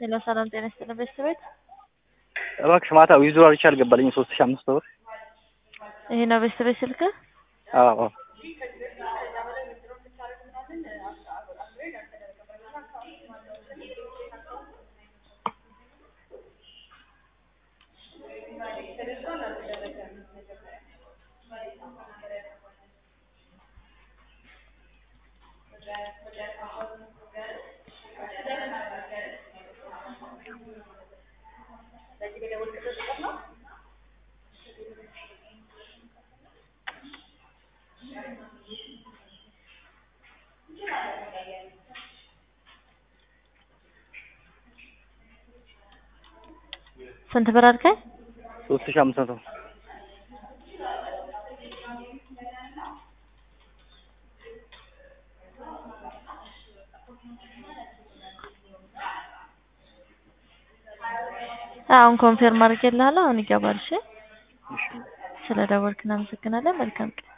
ሄሎ ሰላም ጤና ይስጥልን ቤተሰቤት እባክሽ ማታ ዊዝድሮ አድርጌ አልገባልኝም ሶስት ሺህ አምስት ብር ይሄ ነው ቤተሰቤት ስልክ አዎ አዎ ስንት ብር አልከኝ? ሶስት ሺህ አምስት መቶ አሁን ኮንፌርም አድርጌልሃለሁ። አሁን ይገባል። እሺ እሺ ስለ ደወልክ እናመሰግናለን። መልካም ቀን